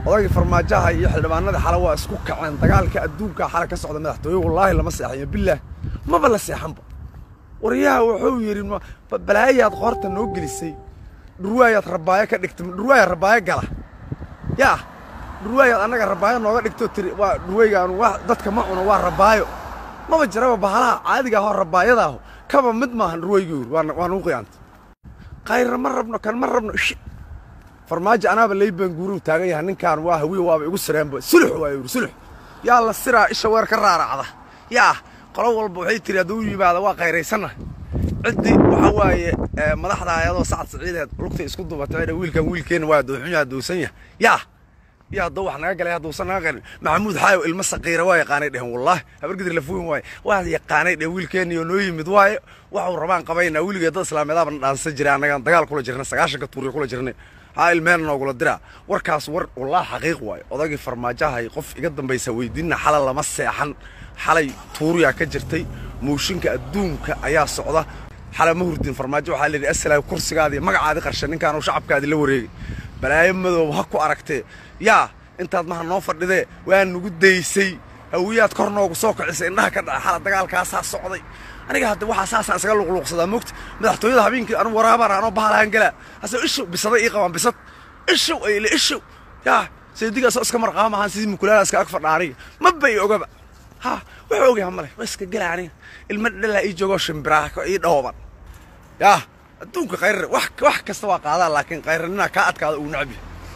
odagii farmaajaha iyo xildhibaanadii xale waa isku kaceen dagaalka adduunka xale ka socda madaxtooye wallaahi lama seexayo bilaah maba la seexanba waryaha wuxuu yidhi balaayaad qoorta noo gelisay dhurwaayaad rabaayo ka dhigtay dhurwaayaad rabaayo gala yaa dhurwaayaad annaga rabaayo nooga dhigto tiri waa dhurwaygaan waa dadka ma cuno waa rabaayo maba jiraba bahalaha caadiga ahoo rabaayadaaho kaba mid maahan dhurwaygi yiri waa waa nugu qiyaantay qayrna ma rabno kan ma rabno ishi farmaajo anaaba leybaan guuruu taagan yahay ninkaan waa hawiye waaba igu sireenba sulux waa yidhi sulux yaa la siraa isha weer ka raaracda yaa qolo walba waxay tiri hadduu yimaada waa qayraysannahay ciddii waxaa waaye madaxda ayadoo sacad siciideed lugtay isku dubatay wiilkan wiilkeenna waa dooxun yaha doosan yaha yaa yaa hadduu wax naga galay hadduusan naga galin maxamuud xaayo ilmo saqiira waa yaqaanay dhehen wallaahi habargidir lafuhin waaye waa yaqaanay dhehen wiilkeenniyo noo yimid waaye waxuu rabaan qabaynaa wiligeed dad islaameedaabana dhaansan jiray annagaan dagaal kula jirnay sagaashanka tuuriyo kula jirnay haa ilmeen noogula diraa warkaas war wallaahi xaqiiq waaye odagii farmaajahay qof iga dambaysa weydiinna xalay lama seexan xalay tuuriyaa ka jirtay mooshinka adduunka ayaa socda xalay ma hurdin farmaajo waxaa layidhi asalaam kursigaadii magacaadii qarshe ninkaanu shacabkaadii la wareegay balaayo madoob ha ku aragtee yaa intaad maha noo fadhidee waa nugu daysay hawiyaad kor noogu soo kicisay indhaha ka dhaca xala dagaalkaasaa socday aniga hadda waxaa saasaan isaga luqluuqsadaa moogta madaxtooyada habeenkii anu waraabaan anoo bahalahan galaa hase ishow bisaday ii qabaan bisad ishow ayle ishow yaa seedigaasoo iska marqaama ahaan sidii mukulaala iska ag fadha aniga ma bay ogaba ha wuxuu ogyaha male waa iska gela aniga ilma dhalaa ii joogoo shimbiraha ii dhooban yaa adduunka khayrre wax wax kasta waa qaadaa laakiin khayrranina kaa adkaada uu necbi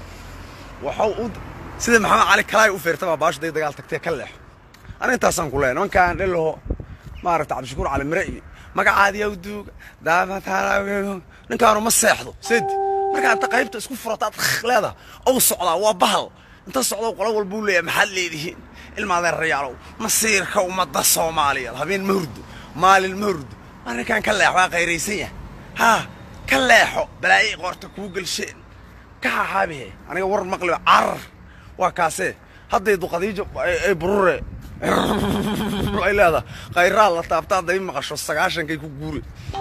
waxau u sida maxamed cali kalaay u feerta baa baashu day dagaal tagtee ka leexo aniga intaasaan ku leeyahay nimankaan dhelaho maaragta cabdishakuur cali mire iyo magacaadiya duuga daamataala ninkaanu ma seexdo sedi markaa inta qaybta isku furataad leedaha ou socdaa waa bahal inta socdo qolo walbuu leeyahay maxaad leedihiin ilmaadeen rayaalow masiirka ummadda soomaaliyeed habeen ma hurdo maalin ma hurdo waa ninkaan ka leexo waa qayraysan yahay haa ka leexo balaayay qoorta kuu gelsheen ka xaxaabihe aniga war maqliba carar waa kaasee hadday duqadiijo ay burure ay leedahay khayraa la taabta hadday maqasho sagaashankay ku guure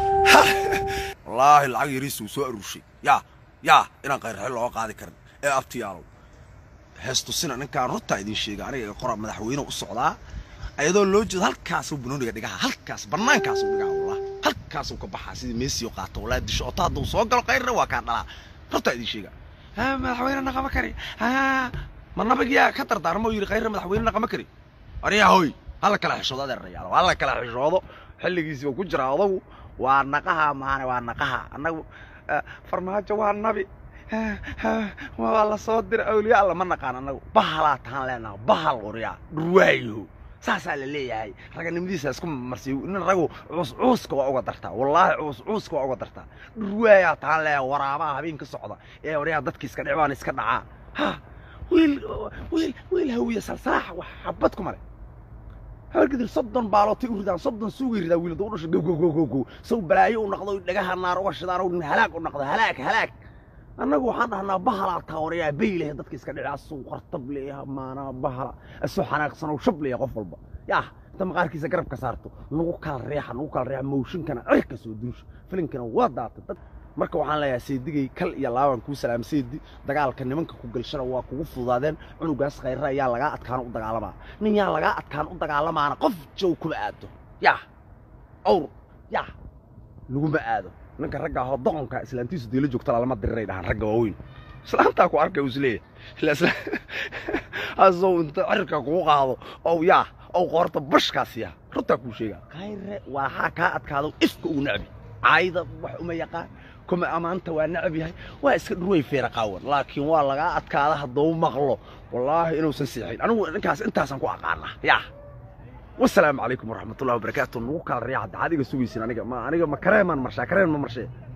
wallaahi lacag yariisuu soo aruurshay yaa yaa inaan khayrraxi looga qaadi karin ee abtiyaalow heestusina ninkaan runtaa idiin sheega aniga qora madaxweyne u socdaa ayadoo loo jeedo halkaasuu banooniga dhigaha halkaas bannaankaasuu dhigaha wallah halkaasuu ka baxaa sidii meesii u qaato wallah disho ota hadduu soo galo khayrra waa kaa dhalaa runtaa idiin sheega ha madaxweyne naqama kari ha ma nabigiyaa ka dardaarmo yidhi khayrra madaxweyne naqama kari aryaa hoy hala kala xishoodo adeerayaalo hala kala xishoodo xilligiisii uu ku jiraa odagu waa naqaha maane waa naqaha annagu farmaajo waa nabi waa la soo dira awliya alla ma naqaan annagu bahalaa tahaan leenaha bahal oryaa dhurwaayo saasaa la leeyahay raganimadiisa isku marsiy nin ragu cuus cuuska waa uga dartaa wallaahi cuus cuuska waa uga dartaa dhurwaayaa tahaan leeyahay waraabaha habeen ka socda ee oryaa dadki iska dhicbaan iska dhacaa ha wiil wiil wiil hawiye salsaax wax xabad ku male habargidir soddon baalootay u ridaan soddon suugay ridaa wiil u dhasho gow gow gow gow gow sow balaayo u noqdo dhagaha naar uga shidaan nin halaag u noqdo halaag halaag annagu waxaan dhahnaa bahalaa taawarayaa baylehe dadka iska dhici asuu qartab leeyaha maanaa bahala asuu xanaaqsanow shab leeyaha qof walba yaa inta maqaarkiisa garabka saarto nagu kala reexa nagu kala reexa mooshinkana cirka soo duusha filinkana waa daatay dad marka waxaan leeyahay seedigay kal iyo laaban kuu salaam seedi dagaalka nimanka ku galshana waa kugu fududaadeen cunugaas khayrra yaa lagaa adkaan u dagaalamaa nin yaa lagaa adkaan u dagaalamaana qof jow kuma aado yaa awr yaa laguma aado ninka ragga ahoo doqonka islaantiisu deela joogta lama diriray dhahaan ragga waaweyn islaantaa ku arkay isleeyahay hasow inta cirka kugu qaado ow yaa ow qoorta bashkaas yaa runtaa kuu sheegaa khayre waxaa kaa adkaado ifka ugu necbi caayda wax uma yaqaan kuma ammaanta waa necab yahay waa iska dhurway feera qaawan laakiin waa lagaa adkaada hadduu maqlo wallaahi inuusan seexin anigu ninkaas intaasaan ku aqaanaa yaa wasalaamu calaykum waraxmatullahi wabarakaatu nagu kala riyaxa daxaad iga sugaysin aniga ma aniga ma kareemaan marshaa kareen ma marshee